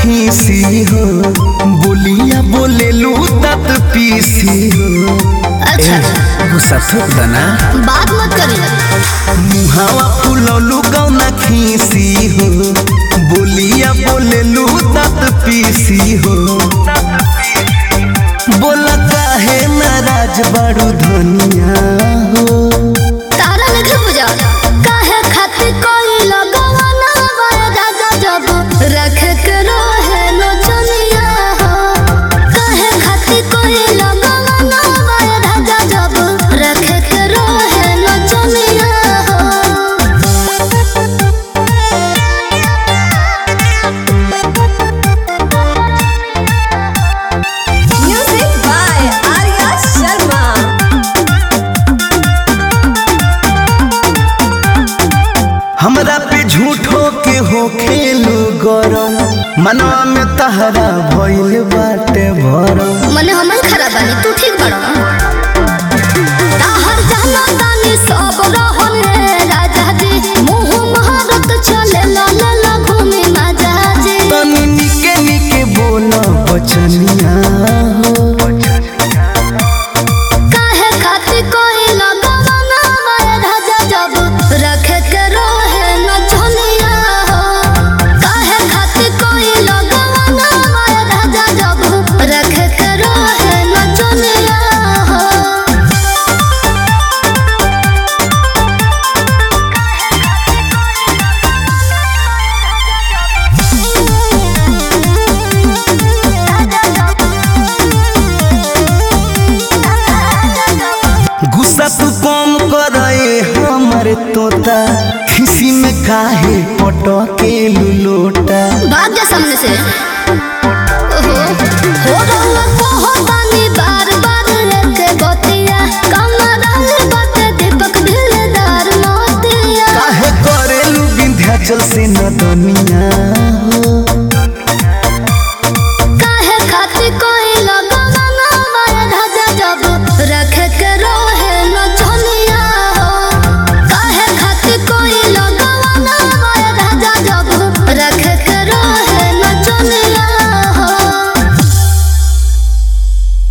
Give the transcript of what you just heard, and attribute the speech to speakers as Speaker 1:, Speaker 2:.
Speaker 1: खीसी हो बोलिया बोले लू तत पीसी हो
Speaker 2: अच्छा
Speaker 1: गुस्सा थोक दना
Speaker 2: बात मत करी
Speaker 1: मुहावा फुलौलू गौना खीसी हो बोलिया बोले लू तत पीसी हो बोला काहे नाराज बड़ू धनिया हो
Speaker 2: तारा लेके पूजा काहे खातिर कोई लगवाना वाया दादा जब रख के रहे नो चनिया हो काहे खातिर कोई लगवाना वाया दादा जब रख के रहे नो चनिया
Speaker 3: Music by Arya Sharma.
Speaker 1: हमरा पे झूठो के हो खेलू गरम मनवा में तहरा भइल बाटे भरम
Speaker 2: मने हमन खराब बानी तू ठीक बड़ा ताहर जाना तानी सब रहन रे राजा जी मुंह महारत चले ला ला ला घूमे माजा जी
Speaker 1: तनी निके निके बोल बचनिया हो
Speaker 2: काहे खातिर कोई लगवाना माया राजा जब रख के रहे न चनिया हो काहे खातिर कोई लगवाना माया राजा जब रख के रहे न चनिया हो
Speaker 1: गुस्सा तू कम करे हमर तोता खिसी में काहे पटके लुलोटा
Speaker 2: भाग जा सामने से